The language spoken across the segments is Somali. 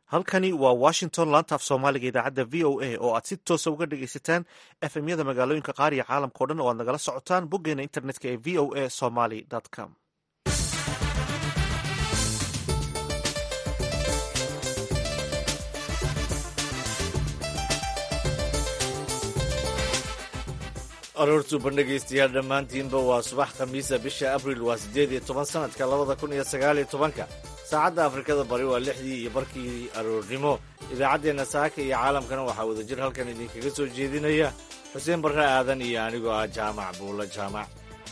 halkani waa washington laanta af soomaaliga idaacadda v o a oo aad si toosa uga dhegaysataan efmyada magaalooyinka qaar iyo caalamka o dhan oo aad nagala socotaan boggeena internetka ee v o a somaly com aroortu bandhegaystayaal dhammaantiinba waa subax khamiisa bisha abril waa siddeed iyo toban sanadka labada kun iyo sagaal iyo tobanka saacadda afrikada bari waa lixdii iyo barkii aroornimo idaacaddeenna saaka iyo caalamkana waxaa wadajir halkan idinkaga soo jeedinaya xuseen barre aadan iyo anigoo ah jaamac buulla jaamac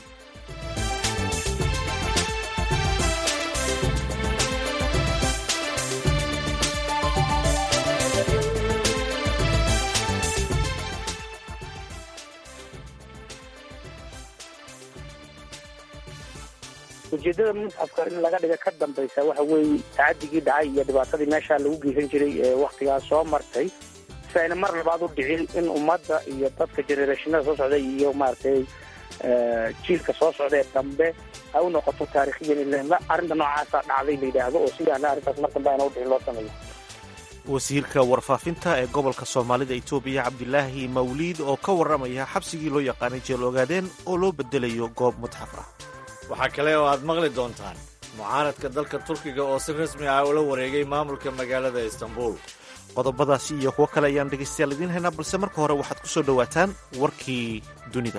ujeedada musxafka in laga dhiga ka dambaysa waxa weeye tacadigii dhacay iyo dhibaatadii meeshaa lagu geysan jiray ee waktigaas soo martay si ayna mar labaad u dhicin in ummadda iyo dadka generationada soo socda iyo maaragtay jiilka soo socda ee dambe ay u noqoto taarikhiyan in arrinta noocaasa dhacday la yidhaahdo oo sidaana arrintaas mar dambe ayna u dhicin loo sameeyo wasiirka warfaafinta ee gobolka soomaalida etoobiya cabdilaahi mawliid oo ka warramaya xabsigii loo yaqaanay jeel ogaadeen oo loo bedelayo goob mutxaf ah waxaa kale oo aad maqli doontaan mucaaradka dalka turkiga oo si rasmi ah ula wareegay maamulka magaalada istanbul qodobadaasi iyo kuwo kale ayaan dhegaystayaal idiin haynaa balse marka hore waxaad ku soo dhowaataan warkii dunida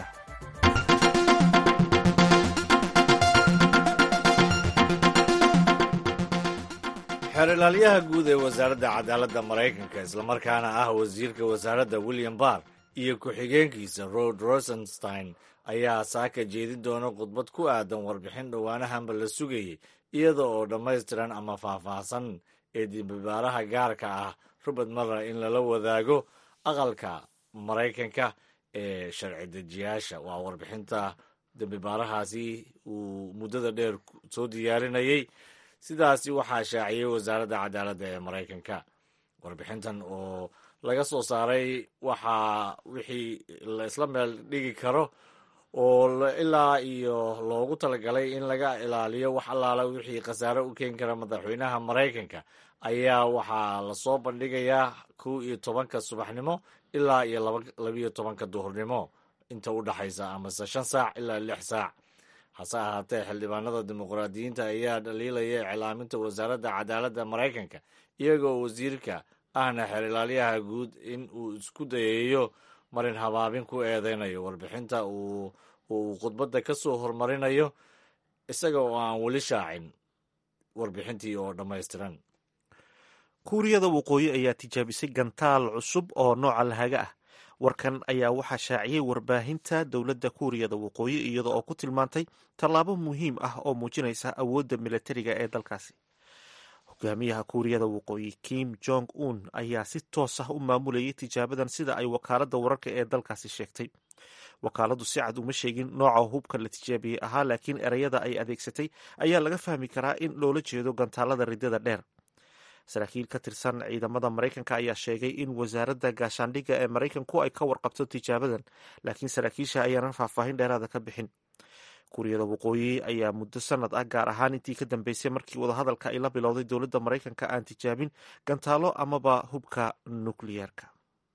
xeer ilaalyaha guud ee wasaaradda cadaaladda maraykanka islamarkaana ah wasiirka wasaaradda william barr iyo ku-xigeenkiisa rod rosenstein ayaa saaka jeedin doona khudbad ku aadan warbixin dhowaanahanba la sugayay iyada oo dhammaystiran ama faahfaahsan ee dembibaaraha gaarka ah robert muller in lala wadaago aqalka maraykanka ee sharci dejiyaasha waa warbixinta dembibaarahaasi uu muddada dheer soo diyaarinayay sidaasi waxaa shaaciyey wasaaradda cadaaladda ee maraykanka warbixintan oo laga soo saaray waxaa wixii la isla meel dhigi karo oo ilaa iyo loogu talagalay in laga ilaaliyo wax allaala wixii khasaare u keeni kara madaxweynaha maraykanka ayaa waxaa lasoo bandhigayaa kow iyo tobanka subaxnimo ilaa iyo labiyo tobanka duhurnimo inta u dhaxaysa amase shan saac ilaa lix saac hase ahaatee xildhibaanada dimuqraadiyiinta ayaa dhaliilaya iclaaminta wasaaradda cadaaladda maraykanka iyagoo wasiirka ahna xeer ilaalyaha guud in uu isku dayayo marin habaabin ku eedeynayo warbixinta uu uu khudbadda ka soo hormarinayo isaga oo aan weli shaacin warbixintii oo dhammaystiran kuuriyada waqooyi ayaa tijaabisay gantaal cusub oo nooca lahaga ah warkan ayaa waxaa shaaciyey warbaahinta dowladda kuuriyada waqooyi iyada oo ku tilmaantay tallaabo muhiim ah oo muujinaysa awoodda militariga ee dalkaasi hogaamiyaha kuuriyada waqooyi kim jong un ayaa si toos ah u maamulayay tijaabadan sida ay wakaaladda wararka ee dalkaasi sheegtay wakaaladu si cad uma sheegin nooca hubka la tijaabiyey ahaa laakiin ereyada ay adeegsatay ayaa laga fahmi karaa in loola jeedo gantaalada ridada dheer saraakiil ka tirsan ciidamada maraykanka ayaa sheegay in wasaaradda gaashaandhigga ee maraykanku ay ka warqabto tijaabadan laakiin saraakiisha ayaanan faahfaahin dheeraada ka bixin kuuriyada waqooyi ayaa muddo sanad ah gaar ahaan intii ka dambeysay markii wadahadalka ay la bilowday dowladda maraykanka aan tijaabin gantaalo amaba hubka nukliyeerka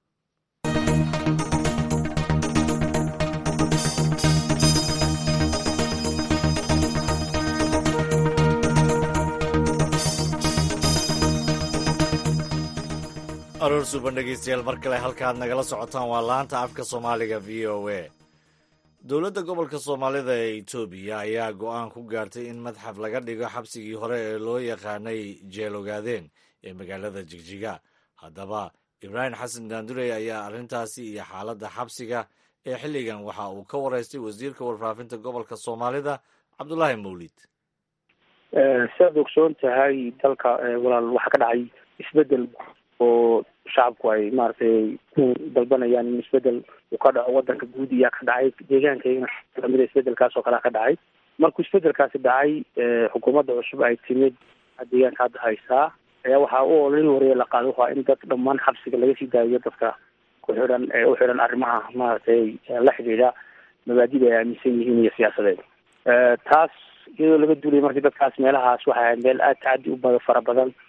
aroor suuban dhegeystayaal mar kale halkaad nagala socotaan waa laanta afka soomaaliga v o a dowladda gobolka soomaalida ee etoobiya ayaa go-aan ku gaartay in madxaf laga dhigo xabsigii hore ee loo yaqaanay jeel ogaadeen ee magaalada jigjiga haddaba ibraahim xasan daandurey ayaa arrintaasi iyo xaaladda xabsiga ee xilligan waxa uu ka wareystay wasiirka warfaafinta gobolka soomaalida cabdulaahi mawlid siaad ogsoon tahay dalka walaal waxaa ka dhacay isbedel oo shacabku ay maaragtay ku dalbanayaan in isbedel uu ka dhaco wadanka guud iyaa ka dhacay deegaankayna lamida isbedelkaas oo kalea ka dhacay markuu isbedelkaasi dhacay xukuumadda cusub ay timid deegaanka hadda haysaa ayaa waxaa u olin wareya la qaada waa in dad dhammaan xabsiga laga sii daayo dadka ku xidhan ee u xidhan arrimaha maaragtay la xidhiidha mabaadida ay aaminsan yihiin iyo siyaasadeed taas iyadoo laga duulaya markii dadkaas meelahaas waxay ahayd meel aada tacadi u fara badan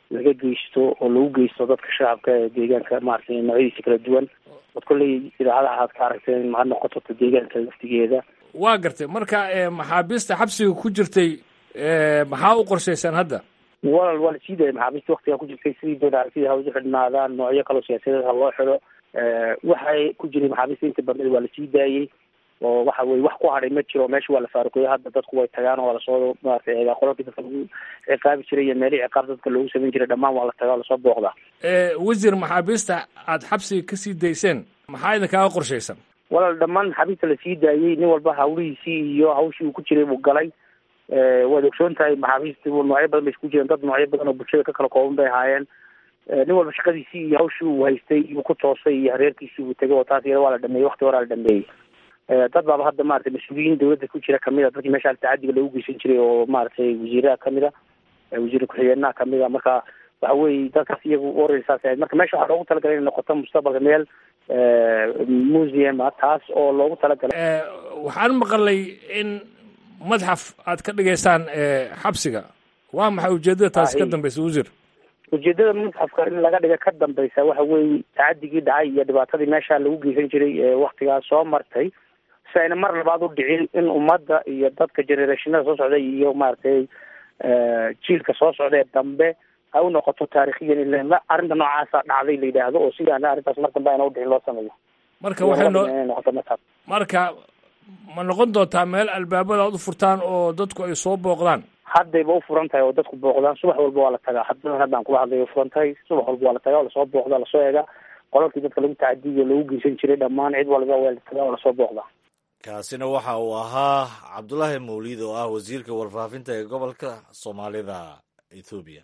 laga geysto oo lagu geysto dadka shacabka ee deegaanka maaragtay noocyadiisa kala duwan od kolley idaacada aad ka aragteen ha noqoto deegaanka laftigeeda waa gartay marka maxaabiista xabsiga ku jirtay maxaa u qorshaysaan hadda walal waa la sii daayay maxaabiista waktigaa ku jirtay sidii doon aragtida ha usu xidhnaadaan noocyo kaloo siyaasadeed ha loo xido waxay ku jiray maxaabiista inta badneed waa la sii daayey oo waxa weye wax ku hadhay ma jiro meesha waa la faaruqeeyo hadda dadku way tagaan oo waa lasoo maratay eegaa qolalkii dadka lagu ciqaabi jiray iyo meelihii ciqaab dadka loogu samayn jiray dhammaan waa la tagaa oo lasoo booqdaa wasiir maxaabiista aad xabsiga kasii dayseen maxaa idinkaaga qorshaysan walaal dhammaan maxaabiista lasii daayey nin walba hawlihiisii iyo hawshii uu ku jiray buu galay waad ogsoon tahay maxaabiista noocyo badan bay isku jireen dad noocyo badan oo bulshada ka kala kooban bay ahaayeen nin walba shaqadiisii iyo hawshii uu haystay iyuu ku toosay iyo hareerkiisii uu tegay oo taas iyada waa la dhameeyey wakti horaa la dhameeyey dad baaba hadda maratay mas-uuliyiin dawladda ku jira kamid a dadkii meesha tacadiga loogu geysan jiray oo maaragtay wasiiraha kamid a wasiir ku-xigeenaha kamid a marka waxa weeye dadkaas iyagu orel saas ahayd marka meesha waxaa loogu talagalay inay noqoto mustaqbalka meel museum ah taas oo loogu talagalay waxaan maqalay in madxaf aad ka dhigaysaan xabsiga waa maxay ujeedada taasi ka dambeysa wasiir ujeedada madxafka in laga dhiga ka dambeysa waxa weeye tacadigii dhacay iyo dhibaatadii meesha lagu geysan jiray ee waktigaas soo martay si ayna mar labaad u dhicin in ummadda iyo dadka generationada soo socday iyo maaragtay jiilka soo socda ee dambe ay u noqoto taarikhiyan in arrinta noocaasa dhacday la yidhaahdo oo sidaana arrintaas mar dambe ayna udhicin loo sameeyo marka waxay noo noqoto madxaf marka ma noqon doontaa meel albaabada aad u furtaan oo dadku ay soo booqdaan haddayba u furan tahay oo dadku booqdaan subax walba waa la tagaa haddadan haddaan kula hadlay furan tahay subax walba waa la tagaa oo lasoo booqdaa lasoo eegaa qolalkii dadka lagu tacadiyo lagu geysan jiray dhammaan cid walba waa la tagaa oo lasoo booqdaa kaasina waxa uu ahaa cabdulaahi mawliid oo ah wasiirka warfaafinta ee gobolka soomaalida ethoobiya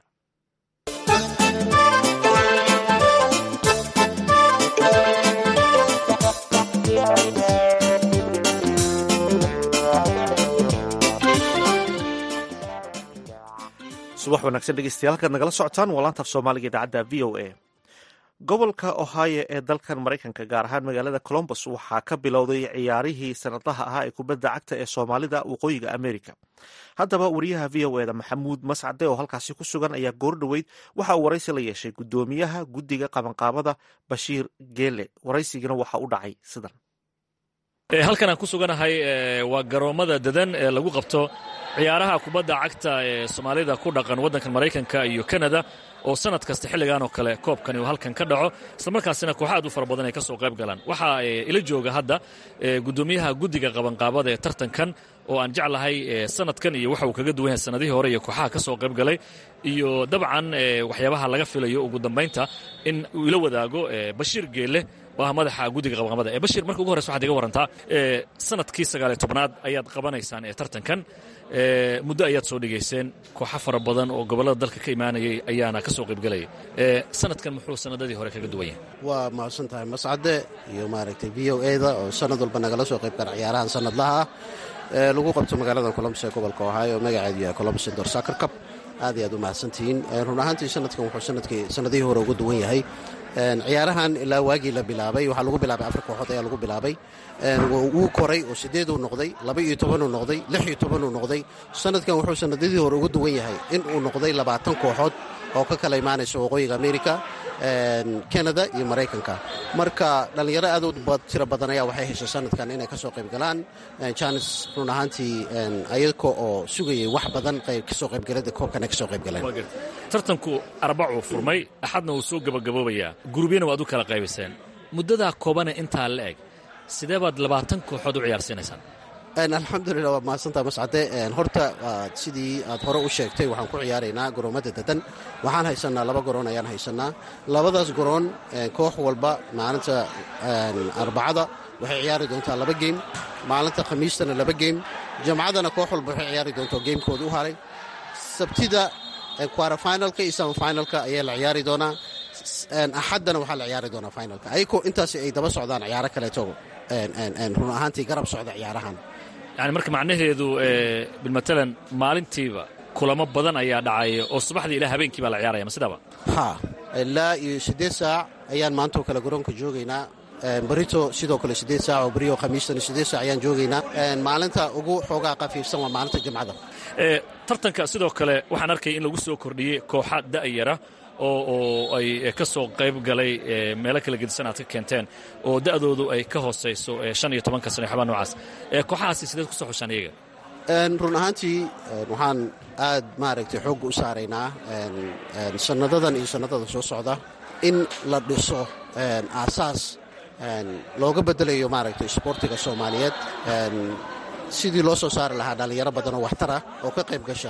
subax wanaagsan dhegeystayaal halkaad nagala socotaan waa laantaaf soomaaliga idaacadda v o a gobolka ohio ee dalkan maraykanka gaar ahaan magaalada colombus waxaa ka bilowday ciyaarihii sanadlaha ahaa ee kubadda cagta ee soomaalida waqooyiga america haddaba wariyaha v o eda maxamuud mascade oo halkaasi ku sugan ayaa goor dhoweyd waxa uu waraysi la yeeshay guddoomiyaha guddiga qabanqaabada bashiir geele waraysigana waxa u dhacay sidan halkan aan ku suganahay waa garoommada dadan ee lagu qabto ciyaaraha kubadda cagta ee soomaalida ku dhaqan waddankan maraykanka iyo kanada oo sanad kasta xilligan oo kale koobkani uu halkan ka dhaco islamarkaasina kooxa aad u fara badan ay ka soo qayb galaan waxaa ila jooga hadda guddoomiyaha guddiga qabanqaabada ee tartankan oo aan jeclahay sanadkan iyo waxa uu kaga duwan yahay sanadihii hore iyo kooxaha ka soo qayb galay iyo dabcan waxyaabaha laga filayo ugu dambaynta in uu ila wadaago bashiir geelle oo ah madaxa guddiga qabanqaabada ee bashir marka ugu horreysa waxaad iga warantaa sanadkii sagaaliyo tobnaad ayaad qabanaysaan ee tartankan muddo ayaad soo dhigayseen kooxo fara badan oo gobollada dalka ka imaanayay ayaana ka soo qaybgelayay sanadkan muxuu sanadadii hore kaga duwan yahay waa mahadsan tahay mascade iyo maaragtay v o e da oo sanad walba nagala soo qayb gala ciyaarahan sanadlaha ah ee lagu qabto magaalada colombus ee gobolka ohio magaceedu yahay colombus indor soccer cup aad iyo aad u mahadsantihiin run ahaantii sanadkan wuxuu sanadkii sanadihii hore uga duwan yahay ciyaarahan ilaa waagii la bilaabay waxaa lagu bilaabay afar kooxood ayaa lagu bilaabay wuu koray oo sideeduu noqday laba iyo tobanuu noqday lix iyo tobanuu noqday sanadkan wuxuu sanadadii hore uga duwan yahay in uu noqday labaatan kooxood oo ka kala imaanaysa waqooyiga america kanada iyo maraykanka marka dhallinyaro aad u tiro badan ayaa waxay heshay sanadkan inay ka soo qayb galaan janis run ahaantii ayaka oo sugayay wax badan kasoo qaybgalada koobkana kasoo qayb galeen tartanku arbacuu furmay axadna wuu soo gabagaboobayaa gurubyana waad u kala qaybayseen muddadaa koobane intaa la eg sidee baad labaatan kooxood u ciyaarsiinaysaan alxamdulilah waa mahadsantaa mascade horta sidii aad hore u sheegtay waxaan ku ciyaaraynaa garoomada dadan waxaan haysanaa laba garoon ayaan haysanaa labadaas garoon koox walba maalinta arbacada waxay ciyaari doontaa laba geym maalinta khamiistana laba geym jamcadana koox walba waxay ciyaari doontaa geymkooda u haray sabtida quarafinalka iyo samafinalka ayaa la ciyaari doonaa axaddana waxaa la ciyaari doonaa finalka ayagoo intaas ay daba socdaan ciyaaro kaleeto run ahaantii garab socda ciyaarahan yani marka macnaheedu bilmatalan maalintiiba kulamo badan ayaa dhacaya oo subaxdii ilaa habeenkii baa la ciyaaraya ma sidaaba ha ilaa iyo siddeed saac ayaan maanta oo kale garoonka joogaynaa barito sidoo kale siddeed saac oo beriyo khamiistana siddeed saac ayaan joogaynaa maalinta ugu xoogaa qafiifsan waa maalinta jimcada tartanka sidoo kale waxaan arkaya in lagu soo kordhiyey kooxa da'yara oo oo ay ka soo qayb galay meelo kala gedisan aad ka keenteen oo da'doodu ay ka hoosayso shan iyo tobanka sano waxbaa noocaas kooxahaasi sideed ku soo xushaan iyaga run ahaantii waxaan aad maaragtay xoogga u saaraynaa sannadadan iyo sannadada soo socda in la dhiso aasaas looga beddelayo maaragtay isboortiga soomaaliyeed sidii loo soo saari lahaa dhallinyaro badan oo waxtara oo ka qayb gasha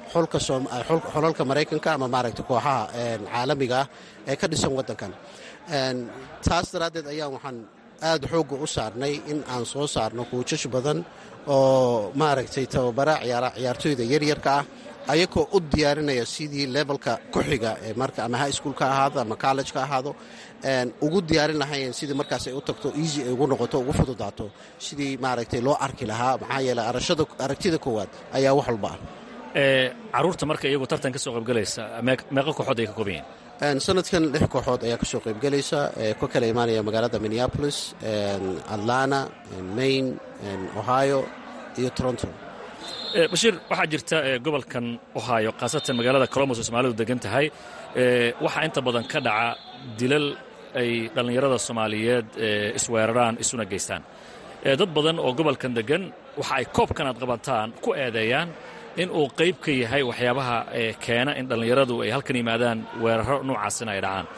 xolalka maraykanka ama maaragtay kooxaha caalamiga ah ee ka dhisan waddankan taas daraaddeed ayaan waxaan aad xoogga u saarnay in aan soo saarno kuujash badan oo maaragtay tababara ciyaartooyda yaryarka ah ayagoo u diyaarinaya sidii levelka ku-xiga ee marka ama high school ka ahaado ama college ka ahaado ugu diyaarin lahaayeen sidii markaas ay u tagto easy ay ugu noqoto ugu fududaato sidii maaragtay loo arki lahaa maxaa yeeley aragtida koowaad ayaa wax walba ah caruurta marka iyagu tartan ka soo qaybgalaysa meeqa kooxood ay ka kooban yihiin sanadkan lix kooxood ayaa ka soo qaybgelaysa ka kala imaanaya magaalada minneapolis atlanta maine ohio iyo toronto bashiir waxaa jirta gobolkan ohio khaasatan magaalada colombos oo soomaalidu degan tahay waxaa inta badan ka dhaca dilal ay dhallinyarada soomaaliyeed isweeraraan isuna geystaan dad badan oo gobolkan degan waxa ay koobkan aad qabataan ku eedeeyaan in uu qayb ka yahay waxyaabaha keena in dhallinyaradu ay halkan yimaadaan weeraro noocaasina ay dhacaan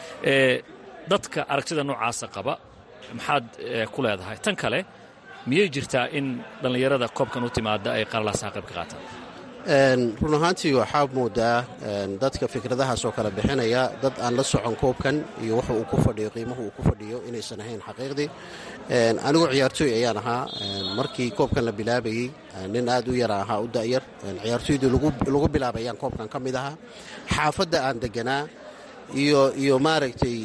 dadka aragtida noocaasa qaba maxaad ku leedahay tan kale miyay jirtaa in dhallinyarada koobkan u timaada ay qalalaasaha qayb ka qaataan run ahaantii waxaa moodaa dadka fikradahaas oo kale bixinaya dad aan la socon koobkan iyo wuxa uu ku fadhiyo qiimaha uu ku fadhiyo inaysan ahayn xaqiiqdii anigu ciyaartooy ayaan ahaa markii koobkan la bilaabayey nin aad u yara ahaa u da'yar ciyaartooydii lagu bilaabay ayaan koobkan ka mid ahaa xaafadda aan deganaa iyo iyo maaragtay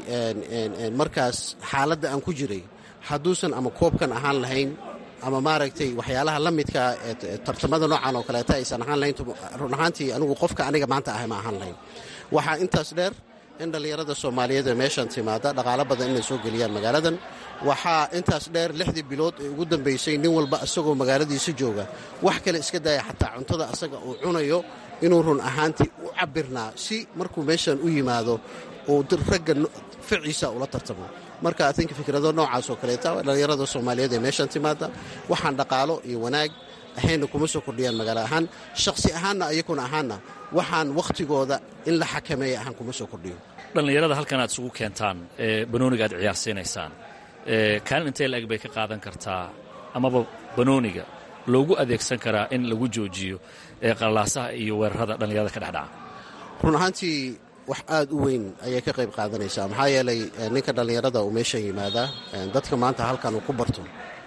markaas xaaladda aan ku jiray hadduusan ama koobkan ahaan lahayn ama maaragtay waxyaalaha la midkaa ee tartamada noocan oo kaleeta aysan ahaan lahayn run ahaantii anigu qofka aniga maanta ahay ma ahaan lahayn waxaa intaas dheer in dhallinyarada soomaaliyeed ee meeshan timaada dhaqaalo badan inay soo geliyaan magaaladan waxaa intaas dheer lixdii bilood ee ugu dambaysay nin walba isagoo magaaladiisa jooga wax kale iska daaya xataa cuntada asaga uu cunayo inuu run ahaantii u cabirnaa si markuu meeshan u yimaado uu ragga ficiisa ula tartamo marka atinka fikrado noocaas oo kaleeta dhallinyarada soomaaliyeed ee meeshan timaada waxaan dhaqaalo iyo wanaag ahayna kuma soo kordhiyaan magaalo ahaan shakhsi ahaanna ayakuna ahaanna waxaan wakhtigooda in la xakameeya ahaan kuma soo kordhiyo dhallinyarada halkan aad isugu keentaan ee banooniga aad ciyaarsiinaysaan kaalin intee la-eg bay ka qaadan kartaa amaba banooniga loogu adeegsan karaa in lagu joojiyo qalalaasaha iyo weerarada dhallinyarada ka dhexdhaca run ahaantii wax aad u weyn ayay ka qayb qaadanaysaa maxaa yeelay ninka dhallinyarada uu meeshan yimaadaa dadka maanta halkan uu ku barto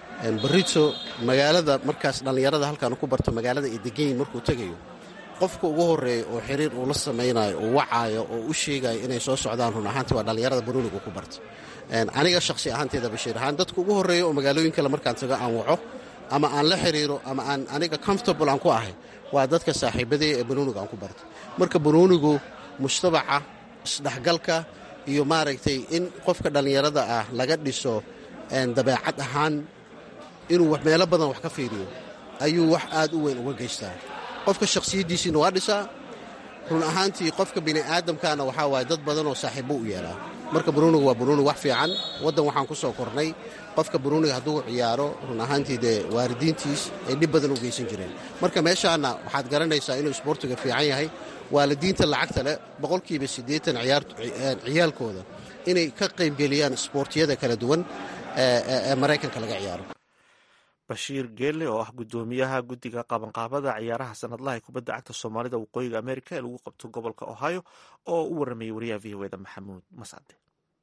barito magaalada markaas dhallinyarada halkan uu ku barto magaalada ay deganyiin markuu tegayo qofka ugu horeeya oo xiriir uu la samaynayo uu wacaayo oo u sheegayo inay soo socdaan run ahaantii waa dhallinyarada banooniga ku barta aniga shakhsi ahaanteeda bashiir ahaan dadka ugu horreeya oo magaalooyin kale markaan tago aan waco ama aan la xiriiro ama aan aniga comfortable aan ku ahay waa dadka saaxiibadee ee banooniga aan ku barta marka banoonigu mujtamaca isdhexgalka iyo maaragtay in qofka dhallinyarada ah laga dhiso dabeecad ahaan inuu meelo badan wax ka fiiriyo ayuu wax aad u weyn uga geystaa qofka shakhsiyaddiisiina waa dhisaa run ahaantii qofka bini aadamkaana waxaa waaye dad badan oo saaxiibbo u yeelaa marka banuuniga waa banuunig wax fiican waddan waxaan ku soo kornay qofka banuuniga hadduu ciyaaro run ahaantii dee waalidiintiis ay dhib badan u geysan jireen marka meeshaana waxaad garanaysaa inuu isboortiga fiican yahay waalidiinta lacagta leh boqolkiiba siddeetan ciyaalkooda inay ka qaybgeliyaan isboortiyada kala duwan ee maraykanka laga ciyaaro bashiir geelle oo ah guddoomiyaha guddiga qabanqaabada ciyaaraha sanadlaha ee kubadda cagta soomaalida waqooyiga amerika ee lagu qabto gobolka ohio oo u waramayay wariyaha v o eda maxamuud mascade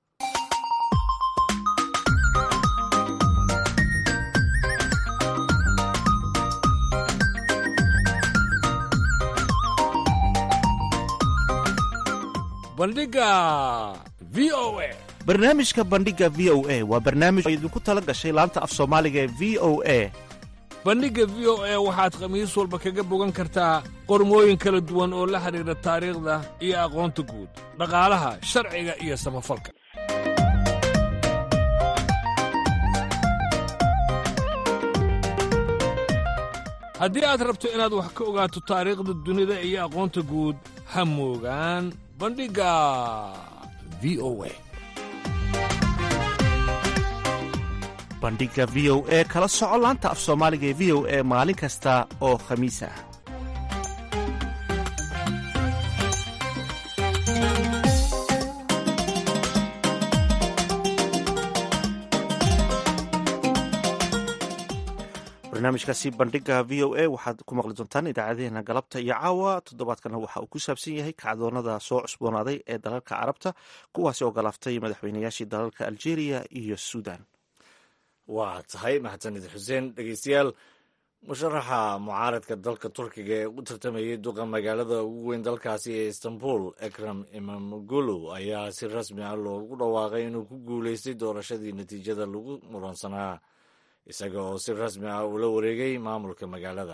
bandhiga v o a barnaamijka bandhiga v o a waa barnaamij oo idinku tala gashay laanta af soomaaliga ee v o a bandhigga v o a waxaad khamiis walba kaga bogan kartaa qormooyin kala duwan oo la xidhiidha taariikhda iyo aqoonta guud dhaqaalaha sharciga iyo samafalka haddii aad rabto inaad wax ka ogaato taariikhda dunida iyo aqoonta guud ha moogaan bandhigga v o a bandhigga v o e kala soco laanta af soomaaliga ee v o e maalin kasta oo khamiis ah barnaamijkaasi bandhigga v o a waxaad ku maqli doontaan idaacadeena galabta iyo caawa toddobaadkana waxa uu ku saabsan yahay kacdoonada soo cusboonaaday ee dalalka carabta kuwaasi oo galaaftay madaxweynayaashii dalalka algeria iyo suudan waa tahay mahadsanid xuseen dhegeystayaal musharaxa mucaaradka dalka turkiga ee u tartamayay duqa magaalada ugu weyn dalkaasi ee istanbul ekram imamogulu ayaa si rasmi ah loogu dhawaaqay inuu ku guuleystay doorashadii natiijada lagu muransanaa isaga oo si rasmi ah ula wareegay maamulka magaalada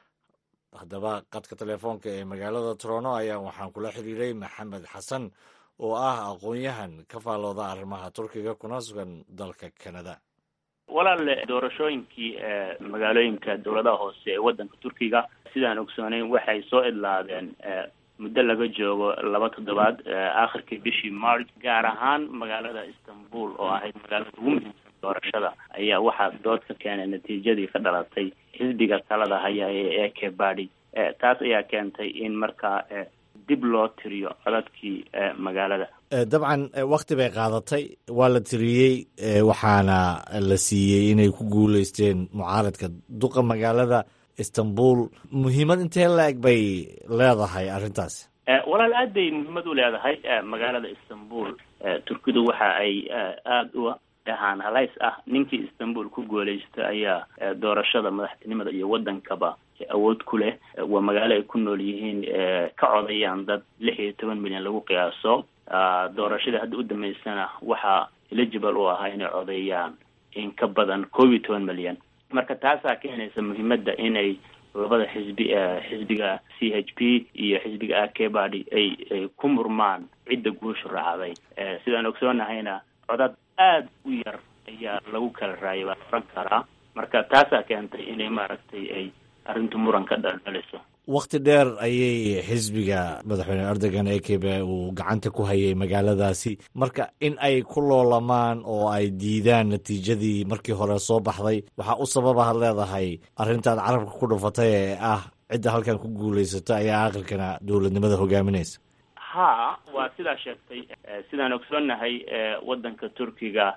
haddaba qadka telefoonka ee magaalada torono ayaa waxaan kula xiriiray maxamed xasan oo ah aqoon-yahan ka faallooda arrimaha turkiga kuna sugan dalka kanada walaal doorashooyinkii magaalooyinka dowladaha hoose ee waddanka turkiga sidaan ogsooneyn waxay soo idlaadeen muddo laga joogo laba toddobaad aakhirkii bishii march gaar ahaan magaalada istanbul oo ahayd magaalada ugu muhiimsan doorashada ayaa waxaa dood ka keenay natiijadii ka dhalatay xisbiga talada haya ee eke badi taas ayaa keentay in markaa dib loo tiriyo codadkii magaalada dabcan wakti bay qaadatay waa la tiriyey waxaana la siiyey inay ku guuleysteen mucaaradka duqa magaalada istanbul muhiimad intee la-eg bay leedahay arrintaas walaal aad bay muhiimad u leedahay magaalada istanbul turkidu waxa ay aada u dhahaan halays ah ninkii istanbul ku guuleysta ayaa doorashada madaxtinimada iyo waddankaba awood ku leh waa magaalo ay ku nool yihiin ka codayaan dad lix iyo toban milyan lagu qiyaaso doorashadii hadda u dambeysana waxaa eligible u ahaa inay codeeyaan in ka badan koob iyo toban milyan marka taasaa keenaysa muhiimadda inay labada xisbi xisbiga c h p iyo xisbiga akebadi ay ay ku murmaan cidda guusha raacday sidaan ogsoonahayna codad aada u yar ayaa lagu kala raayay baan oran karaa marka taasaa keentay inay maaragtay ay arrintu muran ka dhaldhaliso wakti dheer ayay xisbiga madaxweyne erdogan ekebe uu gacanta ku hayay magaaladaasi marka in ay ku loolamaan oo ay diidaan natiijadii markii hore soo baxday waxaa u sababaad leedahay arrintaad carabka ku dhufatay ee ah cidda halkan ku guulaysato ayaa aqalkana dowladnimada hogaaminaysa ha waa sidaa sheegtay sidaan ogsoonahay waddanka turkiga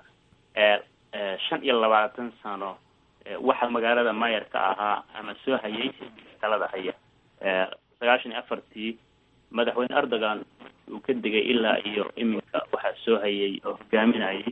shan iyo labaatan sano waxa magaalada mayarka ahaa ama soo hayay xisbiga talada haya sagaashan iyo afartii madaxweyne erdogan uu ka degay ilaa iyo iminka waxaa soo hayay oo hogaaminayay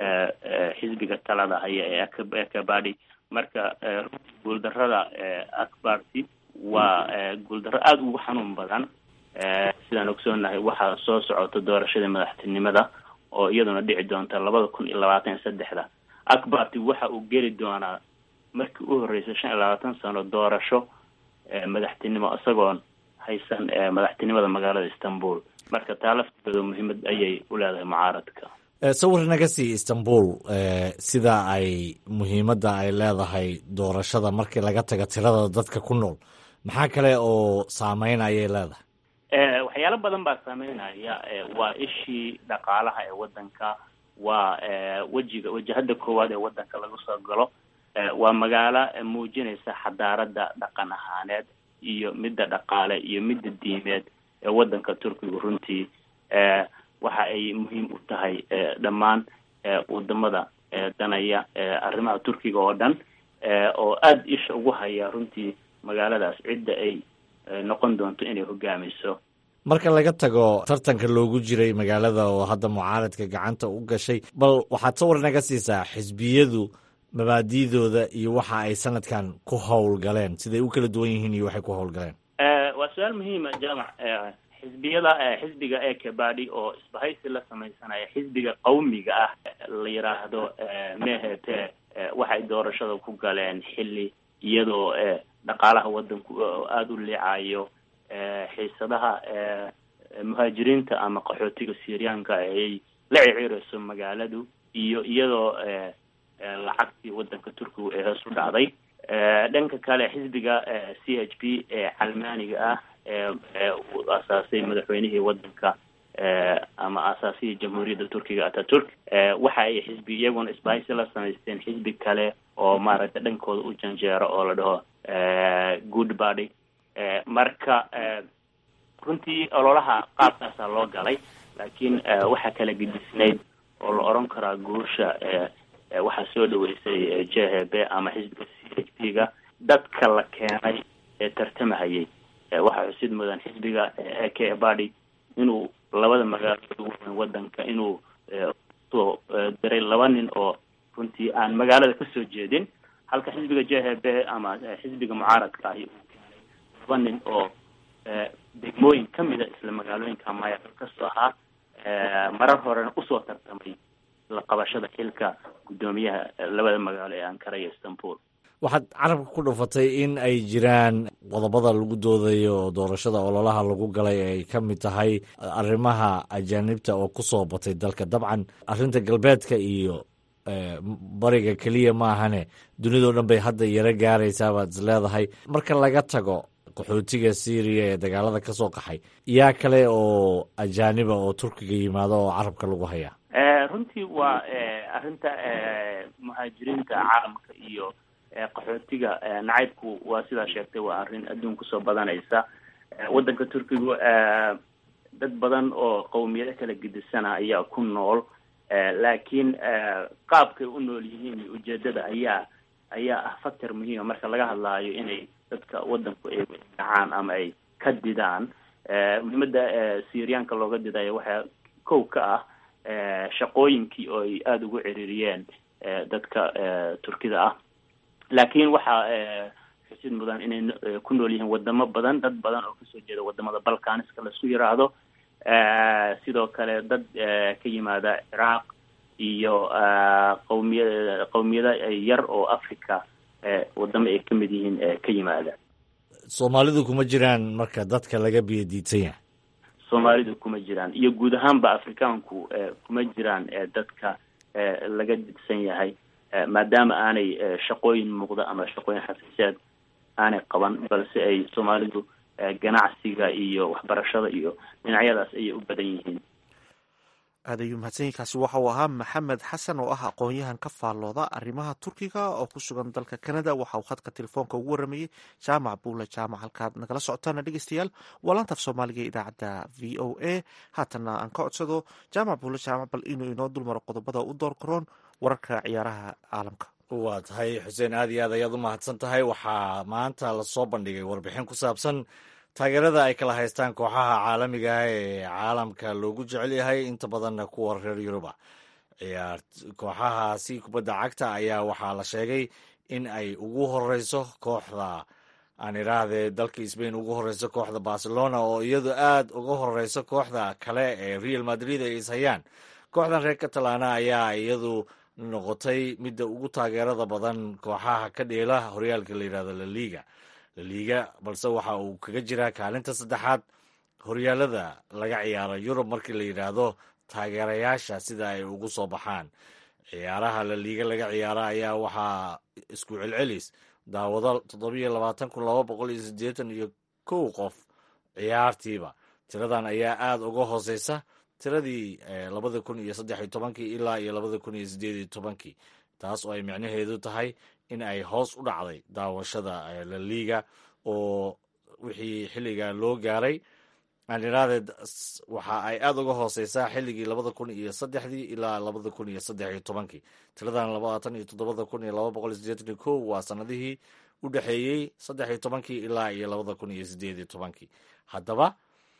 xisbiga talada haya ee akabadi marka guuldarada akbarti waa guuldarro aada ugu xanuun badan sidaan ogsoonahay waxaa soo socota doorashada madaxtinimada oo iyaduna dhici doonta labada kun iyo labaatan iyo saddexda akbarti waxa uu geli doonaa markii u horreysay shan iyo labaatan sano doorasho madaxtinimo isagoon haysan madaxtinimada magaalada istanbul marka taa lafteeda muhiimad ayay u leedahay mucaaradka sawir naga sii istanbul sida ay muhiimadda ay leedahay doorashada markii laga tago tirada dadka ku nool maxaa kale oo saameyn ayay leedahay waxyaalo badan baa saameynaya waa ishii dhaqaalaha ee waddanka waa wejiga wajahada koowaad ee waddanka laga soo galo waa magaalo muujinaysa xadaaradda dhaqan ahaaneed iyo midda dhaqaale iyo midda diimeed ee waddanka turkiga runtii waxa ay muhiim u tahay dhammaan wadamada danaya arrimaha turkiga oo dhan oo aada isha ugu haya runtii magaaladaas cidda ay noqon doonto inay hogaamiso marka laga tago tartanka loogu jiray magaalada oo hadda mucaaradka gacanta u gashay bal waxaad sawir naga siisaa xisbiyadu mabaadi'dooda iyo waxa ay sanadkan ku howlgaleen siday u kala duwan yihiin iyo waxay ku howlgaleen waa su-aal muhiima jaamac xisbiyada xisbiga ekebadi oo isbahaysi la sameysanaya xisbiga qawmiga ah la yiraahdo mehete waxay doorashada ku galeen xilli iyadoo dhaqaalaha waddanku aada u liicayo xiisadaha muhaajiriinta ama qaxootiga syriyaanka ayay la ciciireyso magaaladu iyo iyadoo lacagtii waddanka turkiga ee hoos u dhacday dhanka kale xisbiga c h p ee calmaaniga ah ee uu asaasay madaxweynihii wadanka ama asaasihii jamhuuriyadda turkiga ataturk waxa ay xisbi iyaguna isbahaysi la samaysteen xisbi kale oo maaragtay dhankooda u janjeero oo la dhaho good body marka runtii ololaha qaabkaasaa loo galay laakiin waxaa kala gedisnayd oo la oran karaa guusha waxaa soo dhaweysay j h b ama xisbiga c h p ga dadka la keenay ee tartamahayay waxaa xusid mudan xisbiga a k bady inuu labada magaalood ugu weyn wadanka inuu soo diray laba nin oo runtii aan magaalada kasoo jeedin halka xisbiga j h b ama xisbiga mucaaradka ahi uu keenay laba nin oo degmooyin kamida isla magaalooyinka maya kasoo ahaa marar horena usoo tartamay la qabashada xilka guddoomiyaha labada magaalo ee ankara iyo istanbul waxaad carabka ku dhufatay in ay jiraan qodobada lagu doodayo doorashada ololaha lagu galay ay ka mid tahay arrimaha ajaanibta oo ku soo batay dalka dabcan arrinta galbeedka iyo bariga keliya maahane dunidao dhan bay hadda yaro gaaraysaa baad is leedahay marka laga tago qaxootiga syriya ee dagaalada ka soo qaxay yaa kale oo ajaaniba oo turkiga yimaado oo carabka lagu hayaa runtii waa arrinta muhaajiriinta caalamka iyo qaxootiga nacaybku waa sidaa sheegtay waa arrin adduun kusoo badanaysa waddanka turkigu dad badan oo qowmiyado kala gedisana ayaa ku nool laakiin qaabkay u nool yihiin iyo ujeedada ayaa ayaa ah factor muhiima marka laga hadlaayo inay dadka waddanku ay dhacaan ama ay ka didaan muhiimada syriyaanka looga didayo waxaa kow ka ah shaqooyinkii oo ay aada ugu ceririyeen dadka turkida ah laakiin waxaa xusid mudan inay ku nool yihiin wadamo badan dad badan oo kasoo jeeda wadamada balkaniska laisku yiraahdo sidoo kale dad ka yimaada ciraaq iyo qawmiya qowmiyada yar oo africa wadamo ay kamid yihiin ka yimaada soomaalidu kuma jiraan marka dadka laga biyo diidsan yahay soomaalidu kuma jiraan iyo guud ahaanba afrikaanku kuma jiraan dadka laga didsan yahay maadaama aanay shaqooyin muuqda ama shaqooyin xafiiseed aanay qaban balse ay soomaalidu ganacsiga iyo waxbarashada iyo dhinacyadaas ayay u badan yihiin aad ayuu mahadsanyiinkaasi waxa uu ahaa maxamed xasan oo ah aqoon-yahan ka faallooda arrimaha turkiga oo ku sugan dalka canada waxa uu khadka telefoonka ugu waramayey jaamac buule jaamac halkaad nagala socotaana dhegeystayaal waa laantaaf soomaaliga ee idaacadda v o a haatanna aan ka codsado jaamac buule jaamac bal inuu inoo dulmaro qodobada u door karoon wararka ciyaaraha caalamka waa tahay xuseen aad iyo aad ayaad u mahadsan tahay waxaa maanta lasoo bandhigay warbixin ku saabsan taageerada ay kala haystaan kooxaha caalamiga ah ee caalamka loogu jecel yahay inta badanna kuwa reer yuruba ciyaar kooxahaasi kubadda cagta ayaa waxaa la sheegay in ay ugu horeyso kooxda aan idhaahdee dalka sbain ugu horeyso kooxda barcelona oo iyadu aad uga horeyso kooxda kale ee real madrid ay ishayaan kooxdan reer catalana ayaa iyadu noqotay midda ugu taageerada badan kooxaha ka dheela horyaalka la yidhahdo laliga laliga balse waxa uu kaga jiraa kaalinta saddexaad horyaalada laga ciyaaro yurub markii la yidhaahdo taageerayaasha sida ay ugu soo baxaan ciyaaraha laliga laga ciyaaro ayaa waxaa isku celcelis daawado toddobiyo labaatan kun laba boqol iyo siddeetan iyo kow qof ciyaartiiba tiradan ayaa aada uga hooseysa tiradii labada kun iyo saddex iyo tobankii ilaa iyo labada kun iyo sideed iyo tobankii taas oo ay micnaheedu tahay in ay hoos u dhacday daawashada laliga oo wixii xilliga loo gaaray aaniraade waxa ay aada uga hooseysaa xilligii labada kun iyo saddexdii ilaa labada kun iyo saddex iyo tobankii tiradan labaatan iyo toddobada kun iyo laba boqol iyo sideetan iyo kow waa sanadihii u dhexeeyey saddex iyo tobankii ilaa iyo labada kun iyo sideed iyo tobankii haddaba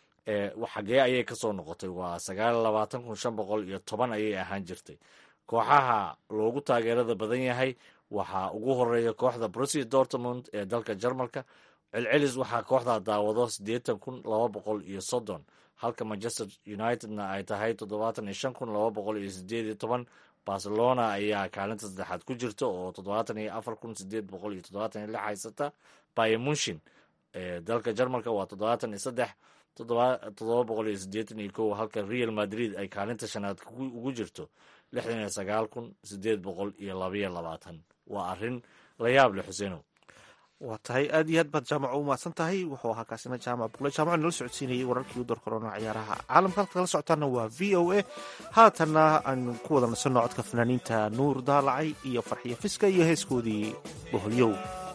xagee ayay kasoo noqotay waa sagaal labaatan kun shan boqol iyo toban ayay ahaan jirtay kooxaha loogu taageerada badan yahay waxaa ugu horeeya kooxda brusia dortmund ee dalka jarmalka celcelis waxaa kooxda daawado siddeetan kun laba boqol iyo soddon halka manchester unitedna ay tahay toddobaatan iyo shan kun laba boqol iyo sideed iyo toban barcelona ayaa kaalinta saddexaad ku jirta oo toddobaatan iyo afar kun sideed boqol iyo toddobaatan iyo lix haysata bayemunshin ee dalka jarmalka waa toddobaatan iyo saddex toddoba boqol iyo siddeetan iyo kow halka real madrid ay kaalinta shanaad ugu jirto lixdan iyo sagaal kun sideed boqol iyo labayo labaatan waa arrin la yaab leh xuseenow waa tahay aad iyo aad baad jaamac u mahadsan tahay wuxuu ahaa kaasina jaamac buqle jaamac nala socodsiinayay wararkii u door korona ciyaaraha caalamka halka kala socotaana waa v o a haatanna aanu ku wada nasanno codka fanaaniinta nuur daalacay iyo farxiyo fiska iyo heeskoodii boholyow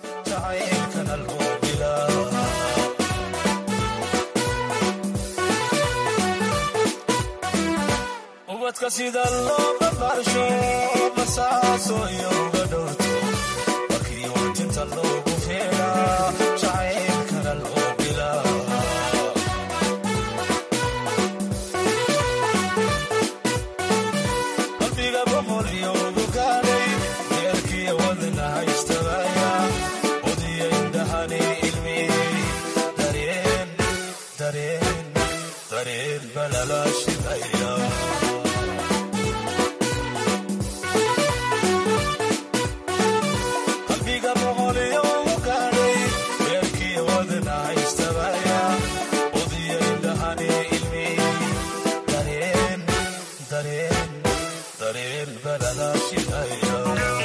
ubadka sida loo barbaarsho basaaso iyo uga dhowrto markii watinta loogu feeraa jacaylkana loo bilaa qalbiga boqol iyo ugu gaadhay deerkiya wadna haystabaya odiya indhahani ilmi dareen dareen dareen balala shidaya qalbiga boqol iyo ugu gaadhay deerkiya wadna haystabaya odiya indhahani ilmi dareen dareen dareen balala shidaya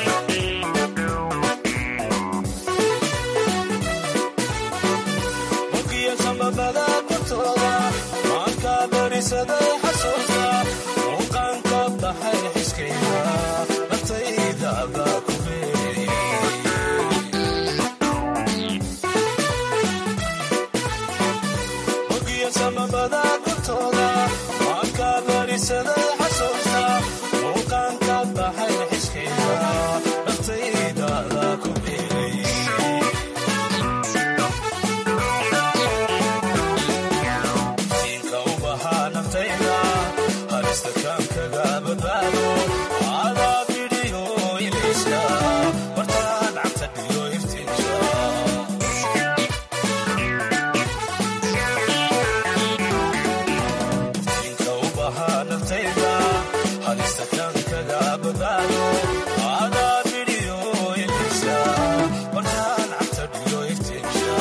mugiya sambabada kortooda maanka berisaday xasuusta muuqaanka baxay xiskayda naftayda baa ku beeriyey mugiya sambabada kortooda maanka berisaday xasuusta muuqaanka baxay xiskayda naftayda baa ku beeriyey inka u bahaa naftayda halista kaankaga badbaado adaa bidhiyo ilayska bartaan cagta dhiyo iftiinka inka u bahaa naftayda halista kaankaga badbaado adaa bidhiyo ilayska bartaan cagta dhiyo iftiinka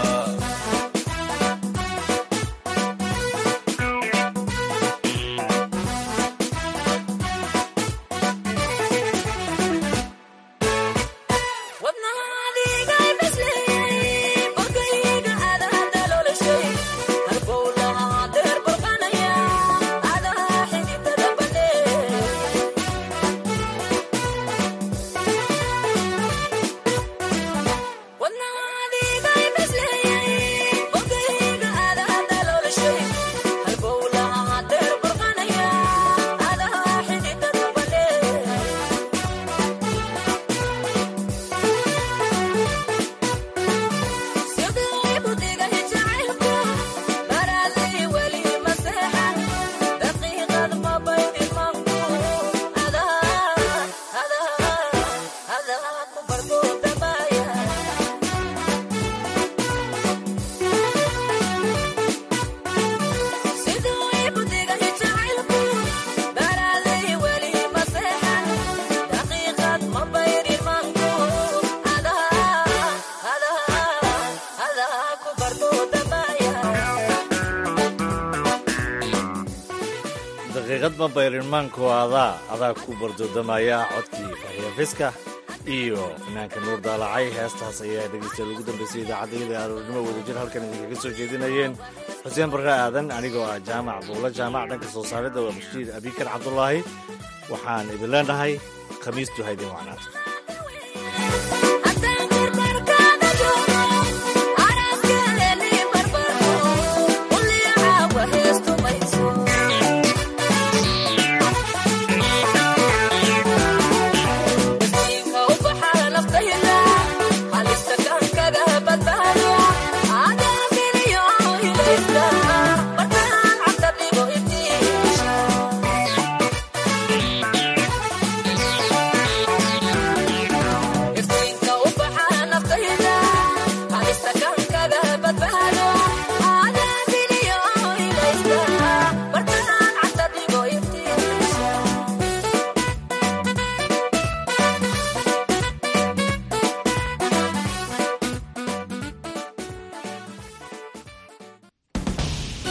daqiiqad ma bayrinmaanku adaa adaa ku bardoodamaya codkii farxiya fiska iyo fanaanka nuur daalacay heestaas ayaa dhegeysta ugu dambeysay idaacadayada aroornimo wadajir halkan idinkaga soo jeedinayeen xuseen barre aadan anigoo ah jaamac buulo jaamac dhanka soo saaridda waa bashiir abikar cabdulaahi waxaan idin leenahay khamiistu haydin wacnaato